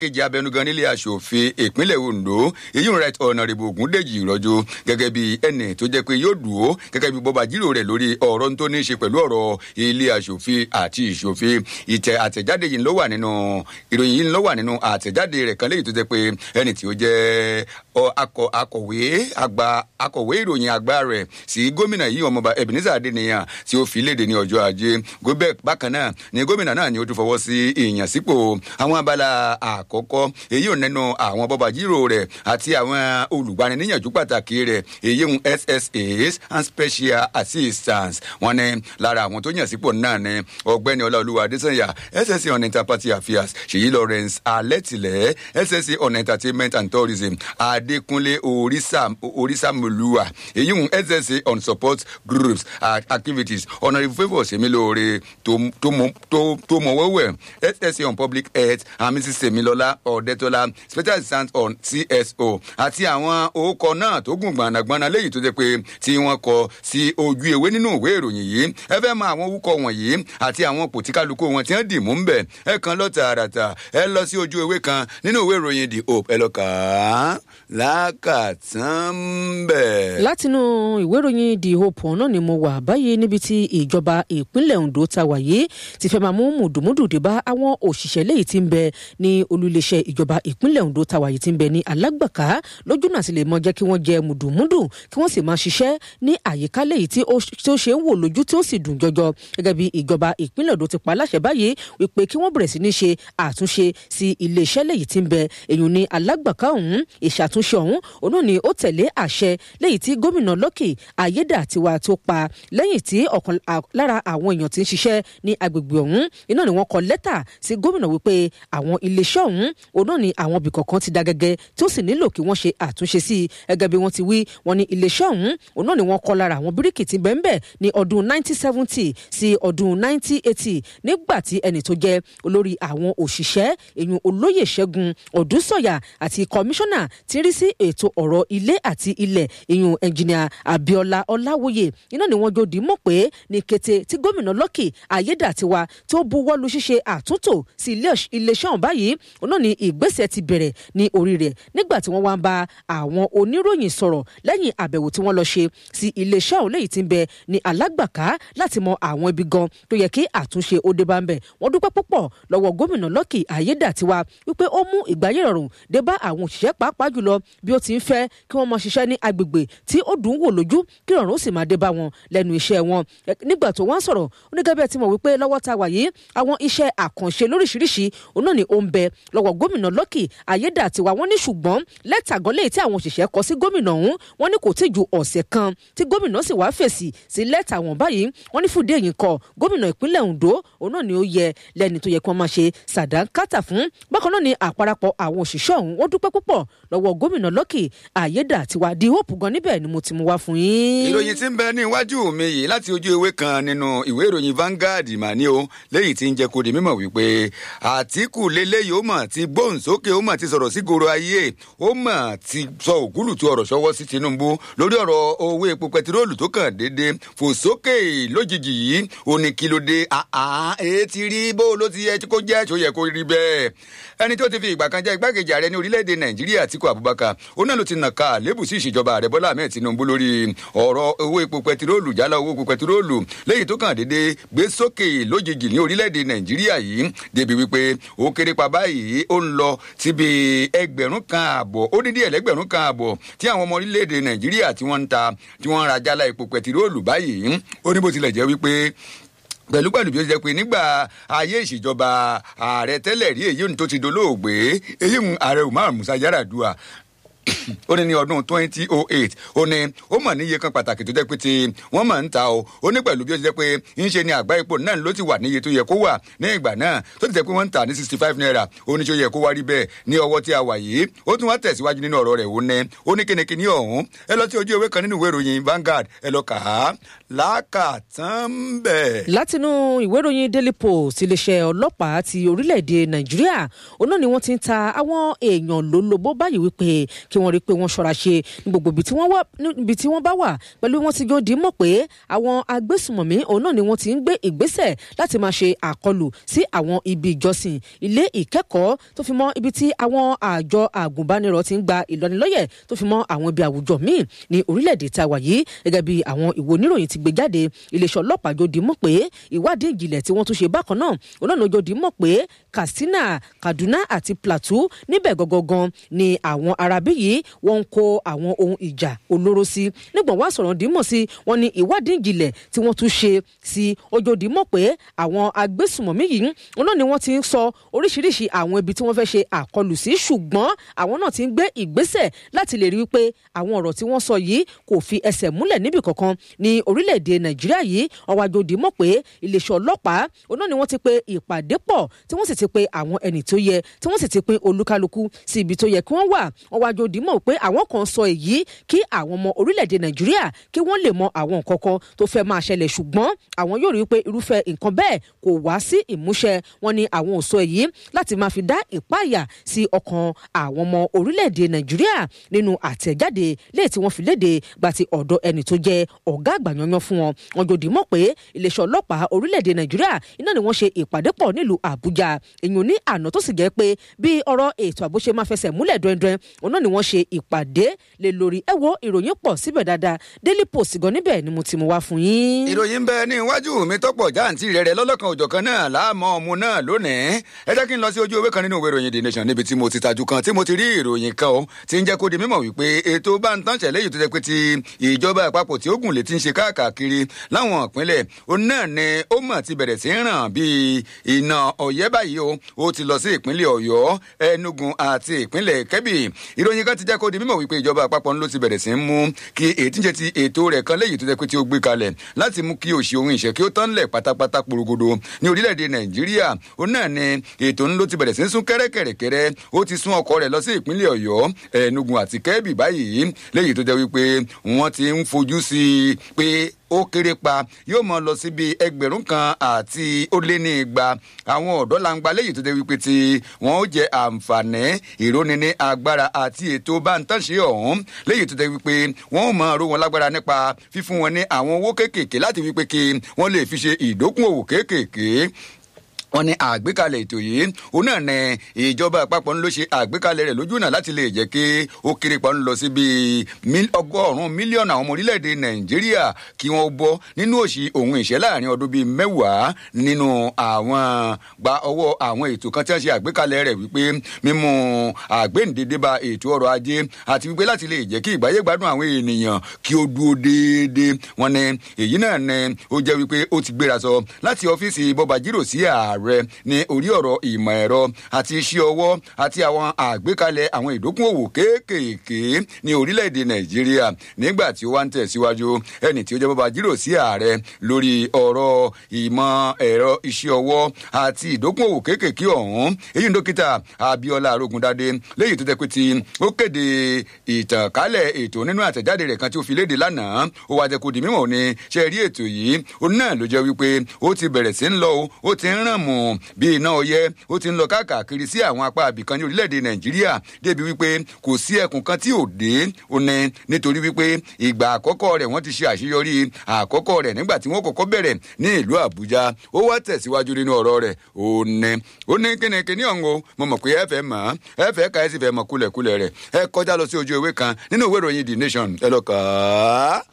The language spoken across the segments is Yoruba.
kejì abẹnugan nílé aṣòfin ìpínlẹ̀ ondo èyí ń right honourable ogundeji ìrọ́jú gẹ́gẹ́ bí ẹnì tó jẹ́ pé yóò dùn ó gẹ́gẹ́ bí bọ́ba jírò rẹ̀ lórí ọ̀rọ̀ tó ní í ṣe pẹ̀lú ọ̀rọ̀ ilé aṣòfin àti ìṣòfin ìtẹ̀ àtẹ̀jáde yìí ló wà nínú ìròyìn yìí ló wà nínú àtẹ̀jáde rẹ̀ kan léyìí tó jẹ́ pé ẹnì tí ó jẹ́ akọ̀wé àgbà akọ̀wé ìròyìn àgbà rẹ̀ sí gómìnà yìí ọmọọba ebenezer adeniyan tí ó fi léde ní ọjọ́ ajé gómìnà bákan náà ni gómìnà náà ni ó tún fọwọ́ sí ìyànsípò àwọn abala àkọ́kọ́ èyí ò nẹnu àwọn bọ́ba jírò rẹ̀ àti àwọn olùgbaniníyànjú pàtàkì rẹ̀ èyí ń ssas and special assistance wọn ni lára àwọn tó yàn sípò náà ni ọgbẹ́ni ọláolúwa adésanya ssa on interparty affairs ṣèyí lawrence alẹ́tìlẹ̀ ssa on entertainment and tourism adékúnlé orísàmùlùwà èyí ń ssa on support groups activities honourable favour sèmilóore tó mọ̀wọ́wẹ̀ ssa on public health and mrs semilola ọ̀dẹ́tọ́lá special assistant on cso àti àwọn orúkọ náà tó gùn gbanagbana léyìí tó jẹ́ pé tí wọ́n kọ sí ojú ewé nínú ìwé ìròyìn yìí ẹ fẹ́ mọ àwọn orúkọ wọ̀nyí àti àwọn pòtíkálukú wọn tí wọ́n dì mú ń bẹ̀ ẹ kan lọ tààràtà ẹ lọ sí ojú ewé kan nínú ìwé ìròyìn the hope ẹ lọ kà á lákàtàn bẹ̀. látinú ìwé ìròyìn the hope náà ni mo wà báyìí níbi tí ìjọba ìpínlẹ̀ ondo ta wà yìí ti fẹ́ máa mú mùdùmùdù dé bá àwọn òṣìṣẹ́ léyìí tí ń bẹ ní olùléṣẹ́ ìjọba ìpínlẹ̀ ondo ta wà yìí tí ń bẹ ní alágbàká lójú náà sì lè mọ jẹ́ kí wọ́n jẹ mùdùmùdù kí wọ́n sì máa ṣiṣẹ́ ní àyíká léyìí tí ó ṣe ń wò lójú tí ó sì dùn jọjọ gẹ́gẹ́ bí ìjọba ìpínlẹ̀ ondo ti pa aláṣẹ báyìí wípé kí wọ́n bẹ̀rẹ̀ sí ní ṣe àtúnṣe sí iléeṣẹ́ léyìí tí ń bẹ èyí ní alágbàká ọ̀hún ìṣàtúnṣe ọ̀hún òun náà ni ó tẹ̀lé àṣẹ léyìí tí gómìnà lọ́kì ayédàtiwa tó pa lẹ́yìn tí ọ̀kan lára àwọn èèyàn ti ń ṣiṣẹ́ ní agbègbè ọ̀hún iná ni wọ́n kọ lẹ́tà sí gómìnà wípé àwọn iléeṣẹ́ ọ̀hún òun náà ni àwọn ibì kọ̀ọ̀kan ti da gẹ́gẹ́ tí ó sì nílò kí wọ́n ṣe àtúnṣe sí i gẹ́gẹ́ bí wọ́n ti wí wọ́n ní iléeṣẹ́ ọ̀hún òun náà ni wọ́n kọ́ lára àwọn bíríkì tí bẹ́ẹ̀ bẹ́ẹ̀ ní ọdún 1970 sí ọdún 1980 nígbà tí ẹni tó jẹ́ olórí àwọn òṣìṣẹ́ èyun olóyè ṣẹ́gun ọ̀dúnsọ̀yà àti kọmíṣánná ti rí sí ètò ọ̀rọ̀ ilé àti ilẹ̀ èyun ẹnjìnìà abiola ọláwòye iná ni wọ́n jòdì mọ̀ pé ní kété tí gómìnà lọ́kì ayédàtiwa tó buwọ́ lu ṣíṣe àtúntò sí iléeṣẹ́ ọ̀hún báyìí òun náà ni ìgbésẹ̀ ti bẹ̀rẹ̀ ní orí rẹ̀ nígbà tí wọ́n wá ń bá àwọn oníròyìn sọ̀rọ̀ lẹ́yìn àbẹ̀wò tí wọ́n lọ ṣe sí iléeṣẹ́ ọ̀hún léyìí tí ń bẹ ní alágbàká láti mọ àwọn ibi gan tó yẹ kí àtúnṣe ó dé bá ń bẹ̀ wọ́n dúpẹ́ púpọ̀ lọ́wọ́ gómìnà lọ́kì ayédàtiwa wípé ó mú ìgbáyé rọrùn dé bá àwọn òṣìṣẹ́ pàápàá jùlọ bí ó ti ń fẹ́ kí wọ́n máa ṣiṣẹ́ ní agbègbè tí ó dùn wò lójú kí ìrọ̀rùn ó sì máa dé bá wọn lẹ́nu iṣẹ́ wọn nígbà tó wọ́n sọ̀rọ̀ onígẹ́bẹ̀ tí mo wí pé lọ́wọ́ ta wà yìí àwọn iṣẹ́ àkànṣe lóríṣiríṣi òun náà ni ó ń bẹ lọ́wọ́ gómìnà lọ́kì ayédàtiwa wọ́n ní ṣùgbọ́n lẹ́tà gan léyìí tí àwọn òṣìṣẹ́ kọ sí gómìnà ọ̀hún wọ́n ní kò tí ju ọ̀sẹ̀ kan tí gómìnà sì wá fèsì sí lẹ́tà wọn báyìí wọ́n ní fúdé yìí kọ gómìnà ìpínlẹ̀ ondo òun náà ni ó yẹ lẹ́ni tó yẹ kí wọ́n máa ṣe sàdánkátà fún bákan náà ni àparapọ̀ àwọn òṣìṣẹ́ ọ̀hún wọ́n dúpẹ́ púpọ̀ lọ́wọ́ gómìnà lọ́kì ayédàtiwa di hope gan níbẹ̀ ni mo ti mú wá fún yín. ìròyìn tí ń bẹ ní iwájú mi yìí láti ojú ewé kan nínú ìwé ìròyìn Vanguard mà ní o léyìí tí ń jẹ́ kó di mímọ̀ wípé Àtíkù lélẹ́yìí ó mà ti gbóhùn sókè ó mà ti sọ̀rọ̀ sí goro ayé ó mà ti sọ ògúlùtù ọ̀rọ̀ ṣọwọ́ sí Tinubu lórí ọ̀rọ̀ owó epo pẹtiróòlù tó kàn déédé fò sókè lójijì yìí ó ní kí ló dé àá èé ti rí bó ló ti yẹ kó jẹ́ tó yẹ kó rí bẹ́ẹ̀ ẹni tó ti fi ìgbà kan jẹ́ igbákejì ààrẹ ní orílẹ̀-èdè Nàìjíríà Àtíkù Abubakar ó náà ló ti nàka àlébù sí ìṣèjọba ààrẹ Bọ́lá Ahmed Tinubu lórí ọ̀rọ̀ owó epo pẹtiróòlù jálá owó epo pẹtiróòlù lẹ́yìn tó kàn déédé gbé sókè lójijì ní orílẹ̀-èdè Nàìjíríà yìí débi wípé ó kéré pa báyìí ó ń lọ síbi ẹgbẹ̀rún kan àbọ̀ ó dídí ẹlẹ́gbẹ̀rún kan àbọ̀ tí àwọn ọmọ orílẹ̀-èdè Nàìjíríà tí wọ́n ń ta tí wọ́n ń ra jálá epo pẹtiróòlù báyìí ó ní bó tilẹ̀ jẹ́ wípé pẹ̀lú pẹ̀lú bí ó ṣe pé nígbà ayé ìṣèjọba ààrẹ tẹ́lẹ̀ rí èyí tó ti dolóògbé èyí ààrẹ Umar Musa Yar'Adua ó ní ní ọdún twenty oh eight ó ní ó mọ̀ níye kan pàtàkì tó jẹ́ pé tí wọ́n mọ̀ ń ta o ó ní pẹ̀lú bí ó ti jẹ́ pé ń ṣe ni àgbá epo náà ló ti wà níye tó yẹ kó wà ní ìgbà náà tó ti jẹ́ pé wọ́n ń tà ní sixty five naira ó ní ṣe yẹ kó wá rí bẹ́ẹ̀ ní ọwọ́ tí a wà yìí ó tún wá tẹ̀síwájú nínú ọ̀rọ̀ rẹ̀ ó ní ó ní kínníkínní ọ̀hún ẹ lọ sí ojú ewé kan nínú ìwé ìròyìn Vanguard ẹ lọ kà á lákàtàn bẹ́ẹ̀. látinú ìwé ìròyìn Daily Post iléeṣẹ́ ọlọ́pàá ti orílẹ̀-èdè Nàìjíríà òun náà ni wọ́n ti ń ta àwọn èèyàn lólobó báyìí wípé kí wọ́n rí i pé wọ́n ṣọ́ra ṣe ní gbogbo ibi tí wọ́n bá wà pẹ̀lú wọn ti jòdì mọ̀ pé àwọn agbésùmọ̀mí òun náà ni wọ́n ti ń gbé ìgbésẹ̀ láti máa ṣe àkọlù sí àwọn ibi ìjọsìn ilé ìkẹ́kọ̀ọ́ tó fi mọ́ ibi tí àwọn àjọ àgùnbánirọ̀ ti ń gba ìlọ́nilọ́yẹ̀ tó fi mọ́ àwọn ibi àwùjọ míì ní orílẹ̀-èdè tá a wà yìí gẹ́gẹ́ bí àwọn ìwò oníròyìn ti gbé jáde iléeṣẹ́ ọlọ́pàá jòdì mọ̀ pé ìwádìí ìjìnlẹ̀ tí wọ́n tún ṣe bákan náà òun náà jòdì mọ̀ pé Katsina Kaduna àti Plateau níbẹ̀ gangan ni àwọn arábí yìí wọ́n ń kó àwọn ohun ìjà olóró sí nígbà wá sọ̀rọ̀ dìímọ̀ sí wọn ni ìwádìí ìjìnlẹ̀ tí wọ́n tún ṣe sí ojoodì mọ̀ pé àwọn agbésùmọ̀mí yìí wọn náà ni wọ́n ti ń sọ oríṣiríṣi àwọn ibi tí wọ́n fẹ́ ṣe àkọlù sí ṣùgbọ́n àwọn náà ti ń gbé ìgbésẹ̀ láti lè rí i pé àwọn ọ̀rọ̀ tí wọ́n sọ yìí kò fi ẹsẹ̀ múlẹ̀ níbì kankan ní orílẹ̀-èdè Nàìjíríà yìí ọwọ́ àjòdì mọ̀ pé iléeṣẹ́ ọlọ́pàá òun náà ni wọ́n ti pe ìpàdé pọ̀ tí wọ́n sì ti pe àwọn ẹni tó yẹ tí wọ́n sì ti pín olúkálukú sí ibi tó yẹ kí wọ́n wà ọwọ́ àjòdì mọ̀ pé àwọn kan sọ èyí kí àwọn ọmọ orílẹ̀-èdè Nàìjíríà kí wọ́n lè mọ àwọn nǹkan kan tó fẹ́ máa ṣẹlẹ̀ ṣùgbọ́n àwọn yóò rí i pé irúfẹ́ nǹkan bẹ́ẹ̀ kò wá sí ìmúṣẹ wọn ni àwọn ò sọ èyí láti máa fi dá ìpáyà sí ọkàn àwọn ọmọ orílẹ̀-èdè Nàìjíríà nínú àtẹ̀jáde léè tí wọ́n fi léde gba ti ọ̀dọ̀ ẹni tó jẹ́ ọ̀gá àgbà yanyan fún wọn wọn jòdì mọ̀ pé iléeṣẹ́ ọlọ́pàá orílẹ̀-èdè Nàìjíríà iná ni wọ́n ṣe ìpàdé pọ̀ nílùú Àbújá èèyàn ní àná tó sì jẹ́ pé bí ọ̀rọ̀ ètò ààbò ṣe máa fẹsẹ̀ múlẹ̀ dọ́ndọ́n òun náà ni wọ́n ṣe ìpàdé lé lórí ẹ wo ìròyìn pọ̀ síbẹ̀ dáadáa Daily Post gan níbẹ̀ ni mo ti mú wá fún yín. ìròyìn bẹ ní iwájú mi tọ́pọ̀ jáǹtì rẹ̀ rẹ̀ lọ́lọ́kan òjọ̀kan náà láàmú ọmọ náà lónìí ẹ jẹ́ kí n lọ sí ojú ewé kan nínú ìwé ìròyìn The Nation níbi tí mo ti tajú kan tí mo ti rí ìròyìn kan o ti ń jẹ́ kó di mímọ̀ wípé ètò bá ń tán ṣẹlẹ̀ yìí tó jẹ́ pé ti ìjọba àpapọ̀ tí ó gùn lè ti ń ṣe káàkiri láwọn ìpínlẹ̀ òun náà ni ó mọ̀ ti bẹ̀rẹ̀ sí ń ràn bíi iná ọ̀yẹ́ báyìí o ó ti lọ sí ìpínlẹ̀ Ọ̀yọ́ Enugu àti ìpínlẹ̀ Kẹ́bì ìròyìn kan ti jẹ́ kó di mímọ̀ wípé ìjọba àpapọ̀ ló ti bẹ̀rẹ̀ sí ń mú kí ètí ń ṣe ti ètò rẹ̀ kan léyìí tó jẹ́ pé tí ó gbé kalẹ̀ láti mú kí òṣì ohun ìṣẹ́ kí ó tán lẹ̀ pátápátá porogodo ní orílẹ̀-èdè Nàìjíríà ó náà ni ètò ńlọ ti bẹ̀rẹ̀ sí ń sún kẹ́rẹ́kẹ̀rẹ́kẹ́rẹ́ ó ti sún ọkọ̀ rẹ̀ lọ sí ìpínlẹ̀ Ọ̀yọ́ Enugu àti Kẹ́bì báyìí léyìí tó jẹ́ wípé wọ́n ti ń fojú sí i pé ó kéré pa yóò mọ lọ síbi ẹgbẹ̀rún kan àti ó lé ní igba àwọn ọ̀dọ́ langba léyìí tó jẹ́ wípé tí wọ́n ó jẹ àǹfààní ìróni ní agbára àti ètò bántánṣe ọ̀hún léyìí tó jẹ́ wípé wọ́n ó máa ró wọn lágbára nípa fífún wọn ní àwọn owó kéékèèké láti wípé kí wọ́n lè fi ṣe ìdókòwò kéékèèké wọ́n ní àgbékalẹ̀ ètò yìí òun náà ní ìjọba àpapọ̀ ń ló ṣe àgbékalẹ̀ rẹ̀ lójú náà láti lè jẹ́ kí ó kéré pa ń lọ sí bíi ọgọ́rùn-ún mílíọ̀nù àwọn ọmọ orílẹ̀-èdè nàìjíríà kí wọ́n bọ́ nínú òṣì òun ìṣẹ́ láàrin ọdún bíi mẹ́wàá nínú àwọn gba ọwọ́ àwọn ètò kan tí wọ́n ṣe àgbékalẹ̀ rẹ̀ wípé mímú àgbéǹdédé ba ètò ọrọ̀ ajé àti wípé láti lè jẹ́ kí ìgbáyé gbádùn àwọn ènìyàn kí ó dúró déédéé wọ́n ní èyí náà ní ó jẹ́ wípé ó ti gbéra sọ láti ọ́fíìsì bọ́bajírò sí ààrẹ ààrẹ ní orí ọ̀rọ̀ ìmọ̀ ẹ̀rọ àti iṣẹ́ ọwọ́ àti àwọn àgbékalẹ̀ àwọn ìdókòwò kéékèèké ní orílẹ̀-èdè nàìjíríà nígbà tí ó wá ń tẹ̀síwájú ẹni tí ó jẹ́ bàbá jírò sí ààrẹ lórí ọ̀rọ̀ ìmọ̀ ẹ̀rọ iṣẹ́ ọwọ́ àti ìdókòwò kéékèèké ọ̀hún èyí ń dókítà abiola arógundadé léyìí tó jẹ́ pé tí ó kéde ìtànkálẹ̀ ètò nínú àtẹ̀jáde rẹ̀ kan tí ó fi léde lánàá ó wá jẹ́ kó di mímọ̀ ní ṣe rí ètò yìí ó náà ló jẹ́ wípé ó ti bẹ̀rẹ̀ sí ń lọ ó ti ń ràn mọ́ mu bí iná ọyẹ ó ti ń lọ káàkiri sí àwọn apá abìkan ní orílẹ̀-èdè nàìjíríà débi wípé kò sí ẹkùn kan tí ò dé ó ní nítorí wípé ìgbà àkọ́kọ́ rẹ̀ wọ́n ti ṣe àṣeyọrí àkọ́kọ́ rẹ̀ nígbà tí wọ́n kọ́kọ́ bẹ̀rẹ̀ ní ìlú àbújá ó wá tẹ̀síwájú nínú ọ̀rọ̀ rẹ̀ ó ní ó ní kínníkínní ọ̀hún o mo mọ̀ pé ẹ fẹ́ mọ̀ ẹ fẹ́ ka ẹ sì fẹ́ mọ̀ kulẹ̀kulẹ̀ rẹ̀ ẹ kọjá lọ sí ojú ewé kan nínú ìwé ìròyìn the nation ẹ lọ kà á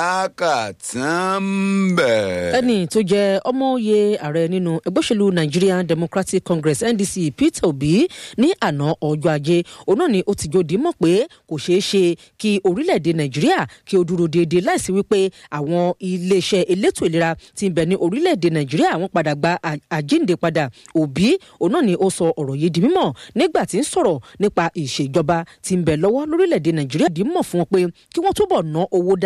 lákàtàn bẹ̀. ẹni tó jẹ́ ọmọoyè ààrẹ nínú ẹgbẹ́ òṣèlú Nigerian Democratic Congress NDC Peter Obi ní àná ọjọ́ ajé òun náà ni ó ti jòdì mọ̀ pé kò ṣeé ṣe kí orílẹ̀-èdè Nàìjíríà kí ó dúró déédéé láìsí wípé àwọn iléeṣẹ́ elétò ìlera ti ń bẹ ní orílẹ̀-èdè Nàìjíríà wọ́n padà gba àjíǹde padà Obi òun náà ni ó sọ ọ̀rọ̀ yìí di mímọ̀ nígbà tí ń sọ̀rọ̀ nípa ìṣèjọba tí ń bẹ lọ́wọ́ lórílẹ̀-èdè Nàìjíríà dì mọ̀ fún wọn pé kí wọ́n túbọ̀ ná owó dáadáa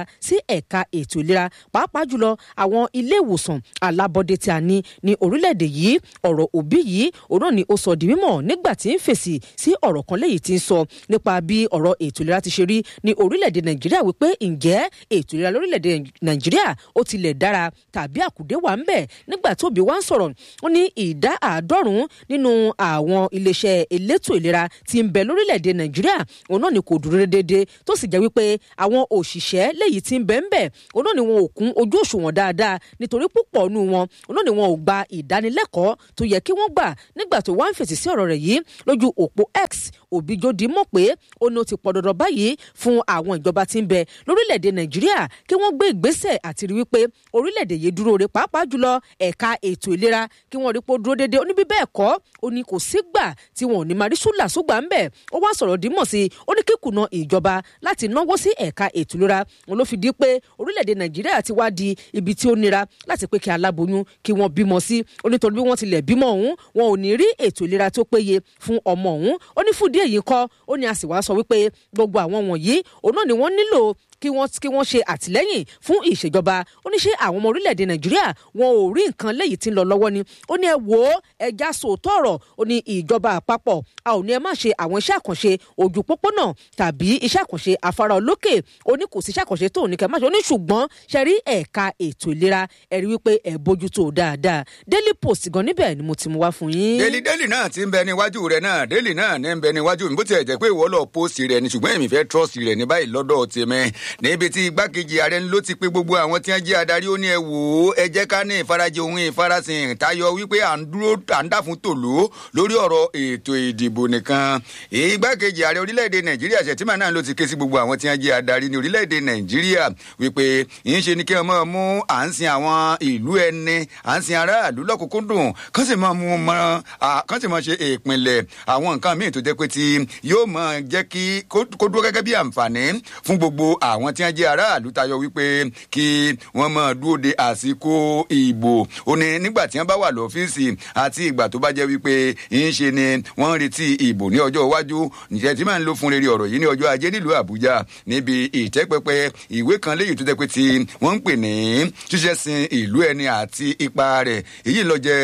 sí ẹ̀ka ètò ìlera pàápàá jùlọ àwọn ilé ìwòsàn alábọ́dé tí a ní ní orílẹ̀-èdè yìí ọ̀rọ̀ òbí yìí òun náà ni ó sọ di mímọ̀ nígbà tí ń fèsì sí ọ̀rọ̀ kan léyìí tí ń sọ nípa bí ọ̀rọ̀ ètò ìlera ti ṣe rí ní orílẹ̀-èdè nàìjíríà wípé ǹjẹ́ ètò ìlera lórílẹ̀-èdè nàìjíríà ó tilẹ̀ dára tàbí àkùdé wà ń bẹ̀ nígbà tó bí wá ń sọ̀rọ̀ ó ní ìdá àádọ́rùn-ún nínú àwọn iléeṣẹ́ elétò ìlera tí ń bẹ lórílẹ̀-èdè nàìjíríà òun náà ni kò dúró déédéé tó sì jẹ́ wípé àwọn òṣìṣẹ́ léyìí tí ń bẹ ń bẹ̀ òun náà ni wọn ò kún ojú òṣùwọ̀n dáadáa nítorí púpọ̀ nù wọn òun náà ni wọn ò gba ìdánilẹ́kọ̀ọ́ tó yẹ kí wọ́n gbà nígbà tó wá ń fèsì sí ọ̀rọ̀ rẹ̀ yìí lójú òpó x òbíjòdì mọ̀ pé ó ní ó ti pọ̀ dandan báyìí fún àwọn ìjọba tí ń bẹ lórílẹ̀‐èdè nàìjíríà kí wọ́n gbé ìgbésẹ̀ àti rí wípé orílẹ̀‐èdè yìí dúró re pàápàá jùlọ ẹ̀ka ètò ìlera kí wọ́n rí pé ó dúró déédéé ó ní bí bẹ́ẹ̀ kọ́ ó ní kò sígbà tí wọn ò ní máa rí ṣúlà ṣùgbà ń bẹ̀ ó wá sọ̀rọ̀ dímọ̀ sí i ó ní kíkùnà ìjọba láti náwó sí ẹ̀ka ètò ìlera wọn ló fi di pé orílẹ̀‐èdè nàìjíríà ti wá di ibi tí ó nira láti pé kí aláboyún kí wọ́n bímọ sí ó nítorí bí wọ́n tilẹ̀ bímọ ọ̀hún wọn ò ní rí ètò ìlera tó péye fún ọmọ ọ̀hún ó ní fúdí èyí kọ́ ó ní a sì wá sọ wípé gbogbo àwọn wọ̀nyí òun náà ni wọ́n nílò kí wọ́n kí wọ́n ṣe àtìlẹ́yìn fún ìṣèjọba ó ní ṣé àwọn ọmọ orílẹ̀-èdè nàìjíríà wọn ò rí nǹkan léyìí tí ń lọ lọ́wọ́ ni ó ní ẹ wò ó ẹja sòótọ́ ọ̀rọ̀ ó ní ìjọba àpapọ̀ a ò ní ẹ má ṣe àwọn iṣẹ́ àkànṣe ojú pópónà tàbí iṣẹ́ àkànṣe afárá olókè ó ní kò sí iṣẹ́ àkànṣe tó ní kẹ́ má ṣe ó ní ṣùgbọ́n ṣe rí ẹ̀ka ètò ìlera ẹ rí wípé ẹ bójútó dáadáa daily post gan níbẹ̀ ni mo ti mú wá fún yín. daily daily náà ti ń bẹ níwájú rẹ náà daily náà ní ń bẹ níwájú mi bó tiẹ̀ jẹ́ pé ìwọ lọ post rẹ ni ṣùgbọ́n èmi fẹ́ trust rẹ ní báyìí lọ́dọ̀ tèmi níbi tí igbákejì ààrẹ ló ti pé gbogbo àwọn tí wọ́n jẹ́ adarí ó ní ẹ wò ó ẹ jẹ́ ká ní ìfarajẹ ohun ìfarasìn tayọ wípé à ń dúró à ń dà fún tòló lórí ọ̀rọ̀ ètò ìdìbò nìkan igbákejì ààrẹ orílẹ̀-èdè nàìjíríà ṣètìmá náà ló ti ké sí gbogbo àwọn tí wọ́n jẹ́ adarí ní orílẹ̀-èdè nàìjíríà wípé ìyẹn ṣe ni kí wọ́n máa mú à ń sin àwọn ìlú ẹni à ń sin aráàlú lọ́kùnkúndùn kán sì máa mú mọ kán sì máa ṣe ìpìnlẹ̀ àwọn nǹkan míì tó jẹ́ pé tí yóò máa jẹ́ kí kó dúró gẹ́gẹ́ bí àǹfààní fún gbogbo àwọn tí wọ́n jẹ́ aráàlú tayọ wípé kí wọ́n máa dúró de àsìkò ìbò ó ní nígbà tí wọ́n bá wà lọ́fíìsì àti ìgbà tó bá jẹ́ wípé ń ṣe ni wọ́n ń retí ìbò ní ọjọ́ iwájú ǹjẹ́ tí máa ń lo fún rere ọ̀rọ̀ yìí ní ọjọ́ ajé nílùú àbújá níbi ìtẹ́pẹpẹ ìwé kan léyìí tó jẹ́ pé tí wọ́n ń pè ní ṣíṣẹ́ sin ìlú ẹni àti ipa rẹ̀ èyí ló jẹ́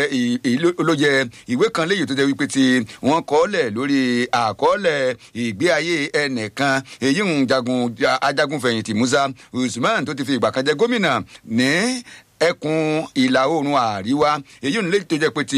ló jẹ́ ìwé kan léyìí tó jẹ́ wípé tí wọ́n kọ́lẹ̀ lórí àkọọ́lẹ̀ ìgbé ayé ẹnìkan èyí ń jagun ajagunfẹ̀yìntì musa usman tó ti fi ìgbà kan jẹ gómìnà ní ẹkùn ìlà oòrùn àríwá èyí ń lè tó jẹ́ pé ti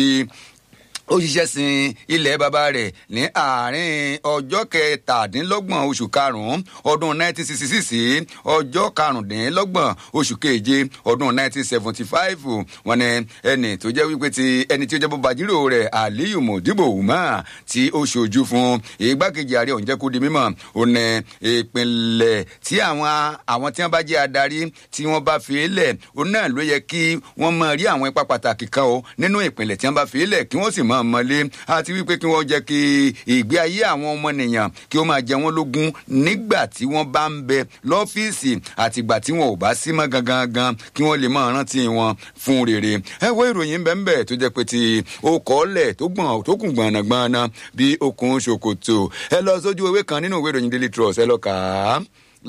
ó ṣiṣẹ́ sin ilẹ̀ bàbá rẹ̀ ní àárín ọjọ́ kẹtàdínlọ́gbọ̀n oṣù karùn-ún ọdún 1966 sí ọjọ́ karùndínlọ́gbọ̀n oṣù keje ọdún 1975 wọn ni ẹni tó jẹ́ wípé ti ẹni tí ó jẹ́ bọ́ba jírò rẹ̀ aliyu modibo umar tí ó ṣojú fún igbákejì ààrẹ òun jẹ́ kó di mímọ̀ ó ní ìpínlẹ̀ tí àwọn àwọn tí wọ́n bá jẹ́ adarí tí wọ́n bá fi lẹ̀ ó náà ló yẹ kí wọ́n máa rí àwọn ipa pàtàkì kan o nínú ìpínlẹ̀ tí wọ́n bá fi lẹ̀ kí wọ́n sì máa mọ́lé àti wípé kí wọ́n jẹ́ kí ìgbé ayé àwọn ọmọnìyàn kí ó máa jẹ wọ́n lógún nígbà tí wọ́n bá ń bẹ lọ́fíìsì àtìgbà tí wọn ò bá sí mọ́ gangan gan kí wọ́n lè máa rántí wọn fún rere. ẹ wo ìròyìn bẹ́ẹ̀ tó jẹ́ pé ti ó kọ́lẹ̀ tó gbọ̀n tó kùn gbọ̀nàgbọ̀nà bí okùn ṣòkòtò ẹ lọ sójú ewé kan nínú ìwé ìròyìn daily trust ẹ lọ kà á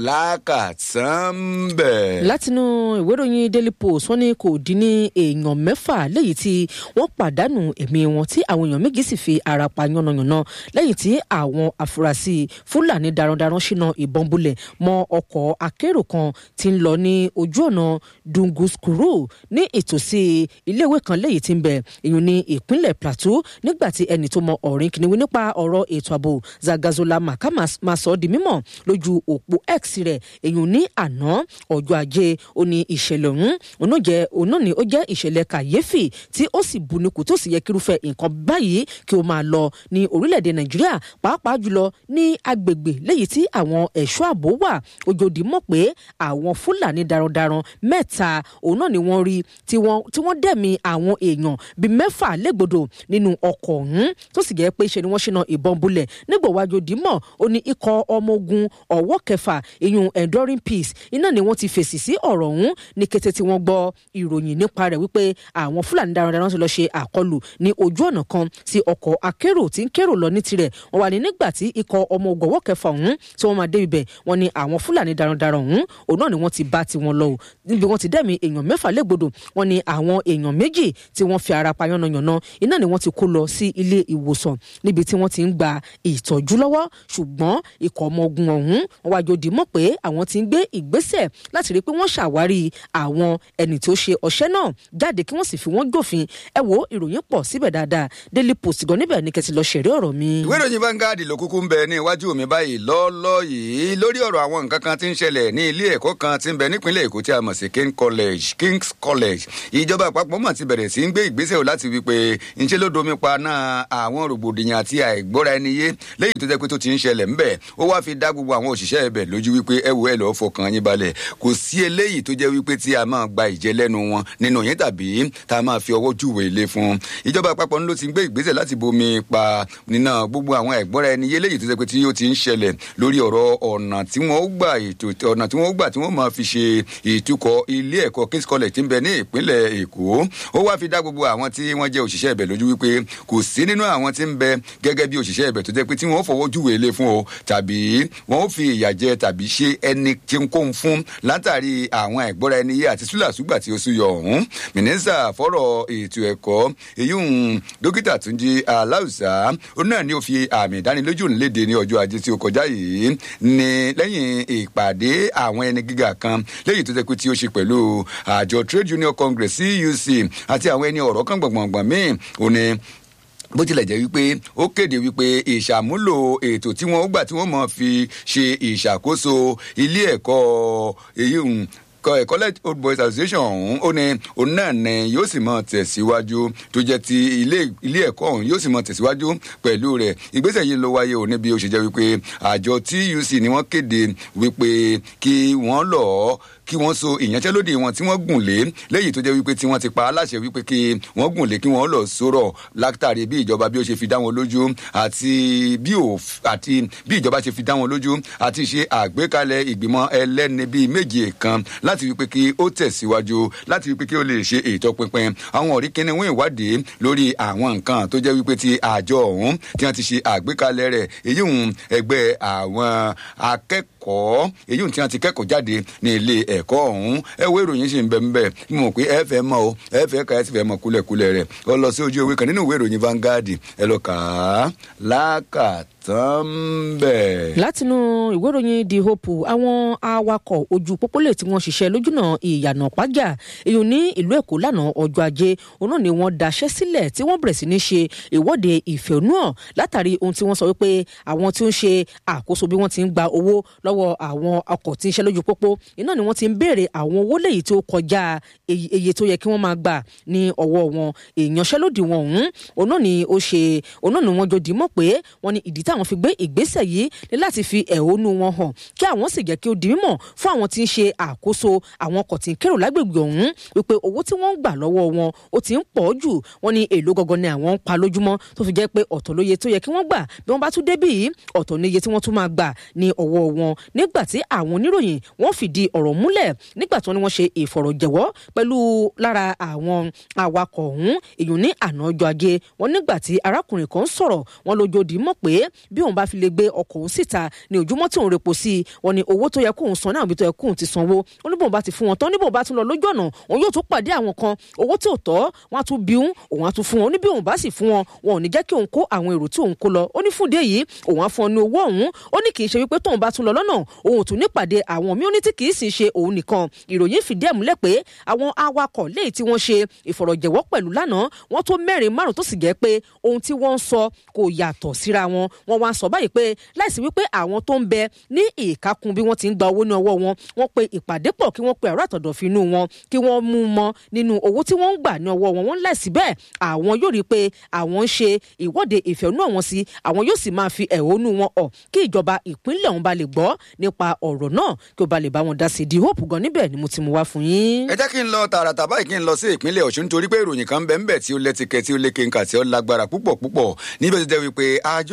lákàtúnbẹ̀. látinú ìwé ìròyìn daily post wọn ní kò dín ní èèyàn mẹ́fà léyìí tí wọ́n pàdánù ẹ̀mí wọn tí àwọn èèyàn méjì sì fi ara pa yánnayànna lẹ́yìn tí àwọn afurasí fúlàní darandaran ṣínà ìbọn bulẹ̀ mọ́ ọkọ̀ akérò kan tí ń lọ ní ojú ọ̀nà dunguskuru ní ìtòsí iléèwé kan léyìí tí ń bẹ èèyàn ní ìpínlẹ̀ plateau nígbà tí ẹni tó mọ ọ̀rìn kìnìún nípa ọ̀rọ̀ ètò ààbò zagazola makama máa sọ ọ́ di mímọ̀ lójú òpó x rẹ̀ èyàn ní àná ọjọ́ ajé ó ní ìṣẹ̀lẹ̀ ọ̀hún òun náà jẹ́ òun náà ni ó jẹ́ ìṣẹ̀lẹ̀ kàyéfì tí ó sì bunikù tó sì yẹ kírúfẹ́ nǹkan báyìí kí ó máa lọ ní orílẹ̀-èdè nàìjíríà pàápàá jùlọ ní agbègbè léyìí tí àwọn ẹ̀ṣọ́ ààbò wà ojòdì mọ̀ pé àwọn fúlàní darandaran mẹ́ta òun náà ni wọ́n rí tí wọ́n dẹ̀mí àwọn èèyàn bíi mẹ́fà légbodò nínú ọkọ̀ ọ̀hún tó sì jẹ́ pé ṣe ni wọ́n ṣínà ìbọn bulẹ̀ nígbà wájú dìímọ̀ ó ní ikọ̀ ọmọ ogun ọ̀wọ́ kẹfà iyun enduring peace iná ni wọ́n ti fèsì sí ọ̀rọ̀ ọ̀hún ní kété tí wọ́n gbọ́ ìròyìn nípa rẹ̀ wípé àwọn fúlàní darandaran ti lọ ṣe àkọlù ní ojú ọ̀nà kan sí ọkọ̀ akérò tí ń kérò lọ ní tirẹ̀ wọ́n wà ní nígbà tí ikọ̀ ọmọ ògọ̀wọ́ kẹfà ọ̀hún tí wọ́n máa dé ibẹ̀ wọ́n ní àwọn fúlàní darandaran ọ̀hún òun náà ni wọ́n ti bá tiwọn lọ o níbi wọ́n ti dẹ́mi èèyàn mẹ́fà légbodò wọ́n ní àwọn èèyàn méjì tí wọ́n fi ara pa yánnayànna iná ni wọ́n ti kó lọ sí ilé ìwòsàn níbi tí wọ́n ti ń gba ìtọ́jú lọ́wọ́ ṣùgbọ́n ikọ̀ ọmọ ogun ọ̀hún wọ́n wá jòdì mọ̀ pé àwọn ti ń gbé ìgbésẹ̀ láti rí i pé wọ́n ṣàwárí àwọn ẹni tó ṣe ọṣẹ́ náà jáde kí wọ́n sì fi wọ́n jófin ẹ wo ìròyìn pọ̀ síbẹ̀ dáadáa daily post gan níbẹ̀ ni kẹ́tì lọ ṣẹ̀rí ọ̀rọ̀ mi. ìwé ìròyìn Vanguard ló kúkú ń bẹ ní iwájú mi báyìí lọ́ọ́lọ́ yìí lórí ọ̀rọ̀ àwọn nǹkan kan tí ń ṣẹlẹ̀ ní ilé ẹ̀kọ́ kan tí ń bẹ nípínlẹ̀ Èkó tí a mọ̀ sí King College King's College ìjọba àpapọ̀ mọ̀ ti bẹ̀rẹ̀ sí ń gbé ìgbésẹ̀ láti wí pé ńṣe ló domi pa náà àwọn rògbòdìyàn àti àìgbọ́ra ẹni yé lẹ́yìn tó jẹ́ pé tó ti ń ṣẹlẹ̀ ńbẹ̀ ó wá fi dá gbogbo àwọn òṣìṣẹ́ ẹ̀bẹ̀ lójú wípé ẹ wo ẹ lọ́ọ́ fọkàn yín balẹ̀ kò sí eléyìí tó jẹ́ wípé tí a máa gba ìjẹ́ lẹ́nu wọn nínú yín tàbí tá a máa fi ọwọ́ júwe ilé fún ìjọba àpapọ̀ ló ti gbé ìgbésẹ̀ láti bomi pa nínà gbogbo àwọn àìgbọ́ra ẹni yé lẹ́yìn tó jẹ́ pé tí ó ti ń ṣẹlẹ̀ lórí ọ̀rọ̀ ọ̀nà tí wọ́n gbà ètò ọ̀nà tí wọ́n gbà tí wọ́n máa fi ṣe ìtukọ̀ ilé ẹ̀kọ́ King's College tí ń bẹ ní ìpínlẹ̀ Èkó ó wá fi dá gbogbo àwọn tí wọ́n jẹ́ òṣìṣẹ́ ibẹ̀ lójú wípé kò sí nínú àwọn tí ń bẹ gẹ́gẹ́ bí òṣìṣẹ́ ibẹ̀ tó jẹ́ pé tí wọ́n fọwọ́ júwe ilé fún o tàbí wọ́n fi ìyà jẹ tàbí ṣe ẹni tí ń kó ń fún látàrí àwọn ẹ̀gbọ́ra ẹni yé àti súlàsúgbà tí ó súyọ ọ̀hún mínísítà fọ́rọ̀ ètò ẹ̀kọ́ èyí ń dókítà Túnjí Aláùsá ó náà ní ó fi àmì ìdánilójú ńlédè ní ọjọ́ ajé tí ó kọjá yìí ní lẹ́yìn ìpàdé àwọn ẹni gíga kan lẹ́yìn tó jẹ́ pé tí ó ṣe pẹ̀lú àjọ Trade Union Congress CUC àti àwọn ẹni ọ̀rọ̀ kan gbọ̀ngbọ̀ngbọ̀n míì ó ní bó tilẹ̀ jẹ́ wípé ó kéde wípé ìṣàmúlò ètò tí wọ́n gbà tí wọ́n mọ̀ fi ṣe ìṣàkóso ilé ẹ̀kọ́ èyí college old boys association ọ̀hún ó ní òun náà ní yóò sì mọ tẹ̀síwájú tó jẹ́ ti ilé ẹ̀kọ́ ọ̀hún yóò sì mọ tẹ̀síwájú pẹ̀lú rẹ̀ ìgbésẹ̀ yìí ló wáyé òní bí ó ṣe jẹ́ wípé àjọ TUC ni wọ́n kéde wípé kí wọ́n lọ́ọ́ kí wọ́n so ìyanṣẹ́lódì wọn tí wọ́n gùn lé lẹ́yìn tó jẹ́ wípé tí wọ́n ti pa aláṣẹ wípé kí wọ́n gùn lé kí wọ́n lọ sọ̀rọ̀ látàrí bí ìjọba bí ó ṣe fi dá wọn lójú àti bí àti bí ìjọba ṣe fi dá wọn lójú àti ṣe àgbékalẹ̀ ìgbìmọ̀ ẹlẹ́ni bíi méje kan láti wípé kí ó tẹ̀síwájú láti wípé kí ó lè ṣe ìtọpinpin àwọn ọ̀rí kíni wọ́n ìwádìí lórí àwọn nǹkan tó jẹ́ wípé ti àjọ ọ̀hún tí wọ́n ti ṣe àgbékalẹ̀ rẹ̀ èyí ń ẹgbẹ́ àwọn akẹ́kọ̀ọ́ èyí ń tí wọ́n ti kẹ́kọ̀ọ́ jáde ní ilé ẹ̀kọ́ ọ̀hún ẹ wo ìròyìn sì ń bẹ ńbẹ mo mọ̀ pé ẹ fẹ́ mọ̀ o ẹ fẹ́ ka ẹ sì fẹ́ mọ̀ kúlẹ̀kúlẹ̀ rẹ̀ ọ lọ sí ojú ewé kan nínú ìwé ìròyìn Vanguard ẹ lọ kà á lákàtàn bẹ́ẹ̀. látinú ìwé ìròyìn the hope àwọn awakọ̀ ojú pópólè tí wọ́n ṣiṣẹ́ lójúnà ìyànà pàjá èyí ní ìlú èkó lánàá ọjọ́ ajé òun náà ni wọ́n daṣẹ́ sílẹ̀ tí wọ́n bẹ̀rẹ̀ sí ní ṣe ìwọ́de ìfẹ̀hónúhàn látàrí ohun tí wọ́n sọ wípé àwọn tí ó ń ṣe àkóso bí wọ́n ti ń gba owó lọ́wọ́ àwọn ọkọ̀ tí ń ṣe lójú pópó iná ni wọ́n ti ń béèrè àwọn owó lèyí tó kọjá iye tó yẹ kí wọ́n máa gbà ní ọwọ́ wọn ìyanṣẹ́lódì wọn ọ̀hún òun náà ni ó ṣe òun náà ni wọ́n jọ dìímọ̀ pé wọ́n ní ìdí táwọn fi gbé ìgbésẹ̀ yìí ní láti fi ẹ̀hónú wọn hàn kí àwọn sì jẹ́ kí ó di mímọ̀ fún àwọn tí ń ṣe àkóso àwọn ọkọ̀ tí ń kérò lágbègbè ọ̀hún wípé owó tí wọ́n ń gbà lọ́wọ́ wọn ó ti ń pọ̀ jù wọ́n ní èlò gangan ni àwọn ń pa lójúmọ́ tó fi jẹ́ pé ọ̀tọ̀ lóye tó yẹ kí wọ́n gbà bí wọ́n bá tún débì yìí ọ̀tọ̀ níye tí wọ́n tún máa gbà ní ọwọ́ wọn nígbà tí àwọn oníròyìn wọ́n fìdí ọ̀rọ̀ múlẹ̀ nígbà tí wọ́n ní wọ́n ṣe ìfọ̀rọ̀jẹ̀wọ́ pẹ̀lú lára àwọn awakọ̀ ọ̀hún èyàn ní àná ọjọ́ ajé wọn nígbà tí arákùnrin kan sọ̀rọ̀ wọn lójoodì mọ̀ pé bí òun bá fi lè gbé ọkọ̀ òun síta ní ojúmọ́ tí òun repo sí i wọn ni owó tó yẹ kóun san náà bí tó yẹ kóun ti sanwó wọn ní bóun bá ti fún wọn tán ní bóun bá tún lọ lójú ọ̀nà òun yóò tún pàdé àwọn kan owó tí ò tọ́ wọn á tún bí òun òun á tún fún wọn ní bí òun bá sì fún wọn wọn ò ní jẹ́ kí òun kó àwọn èrò tí òun kó lọ ó ní fún dé yìí òun á fún ọ ní owó ọ̀hún ó ní kì í ṣe wípé tóun bá tún lọ lọ́nà òun ò tún ní pàdé àwọn míì ó ní tí kì í sì ṣe òun nìkan ìròyìn fìdí ẹ̀ múlẹ̀ pé àwọn awakọ̀ léyìí tí wọ́n ṣe ìfọ̀rọ̀jẹ̀wọ́ pẹ̀lú lánàá wọ́n tó mẹ́rin márùn tó sì jẹ́ pé ohun tí wọ́n ń sọ kò yàtọ̀ síra wọn wọ́n wá sọ báyìí pé láìsí wípé àwọn tó ń bẹ ní ìkákun bí wọ́n ti ń gba owó ní ọwọ́ wọn wọ́n pe ìpàdé pọ̀ kí wọ́n pe àrà àtọ̀dọ̀fínú wọn kí wọ́n mú mọ́ nínú owó tí wọ́n ń gbà ní ọwọ́ wọn wọ́n láìsí bẹ́ẹ̀ àwọn yóò rí i pé àwọn ń ṣe ìwọ́de ìfẹ̀hónú àwọn sí àwọn yóò sì máa fi ẹ̀hónú wọn hàn kí ìjọba ìpínlẹ̀ ọ̀hún ba lè gbọ́ nípa ọ̀rọ̀ náà kí ó ba lè bá wọn dá sí i di hope gan níbẹ̀ ni mo ti mú wá fún yín. ẹ jẹ́ kí n lọ tààràtà báyìí kí n lọ sí ìpínlẹ̀ ọ̀ṣun nítorí pé ìròyìn kan bẹ́ẹ̀ bẹ́ẹ̀ tí ó lẹ́tìkẹ́ tí ó lékè ńkà tí ó lágbára púpọ̀ púpọ̀ níbẹ̀ tó jẹ́ wípé àjọ ẹ̀ṣọ́ ààbò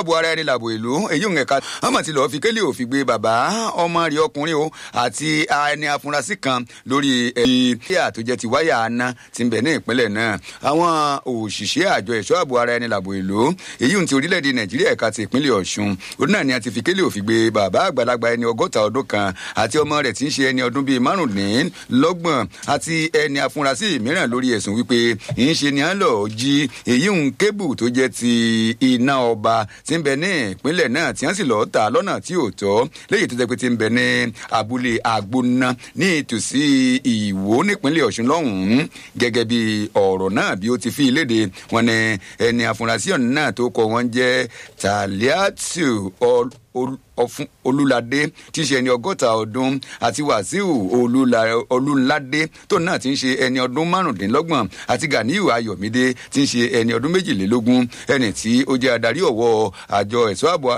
ààbò ara ẹni làbò ìlú èyí ń ẹ̀ka ọmọ tí lọ́ọ́ fi kélé òfin gbé bàbá ọmọ rẹ̀ ọkùnrin o àti ẹni afurasí kan lórí ẹbí àtòjẹ ti wáyà aná ti ń bẹ̀ ní ìpínlẹ̀ náà àwọn òṣìṣẹ́ àjọ ẹ̀ṣọ́ ààbò ara ẹni làbò ìlú èyí ń ti orílẹ̀-èdè nàìjíríà ẹ̀ka ti ìpínlẹ̀ ọ̀ṣun òun náà ni a ti fi kélé òfin gbé bàbá àgbàlagbà ẹni ọgọ́ta ọdún kan àti ọmọ rẹ̀ tí ń ṣe ẹni ọdún bíi márùndínlọ́gbọ̀n àti ẹni afurasí mìíràn lórí ẹ̀sùn wípé ìyínṣe ni à ń lọ jí èyí ń kébù tó jẹ́ ti iná ọba tí ń bẹ ní ìpínlẹ̀ náà tí wọ́n sì lọ́ọ́ ta lọ́nà tí ò tọ́ léyìí tó jẹ́ pé ti ń bẹ ní abúlé agbóná ní ìtòsí ìwó nípínlẹ̀ ọ̀ṣun lọ́hùn-ún gẹ́gẹ́ bí ọ̀rọ̀ náà bí ó ti fi léde wọn ni ẹni afurasí ọ̀nà náà tó kọ wọn jẹ́ taliatu ọfún olúladé tí ń ṣe ẹni ọgọ́ta ọdún àti wàsíù olúladé tó náà ti ń ṣe ẹni ọdún márùndínlọ́gbọ̀n àti ganiyu ayọ̀mídé tí ń ṣe ẹni ọdún méjìlélógún ẹni tí ó jẹ́ adarí ọ̀wọ́ àjọ ẹ̀ṣọ́ ààbò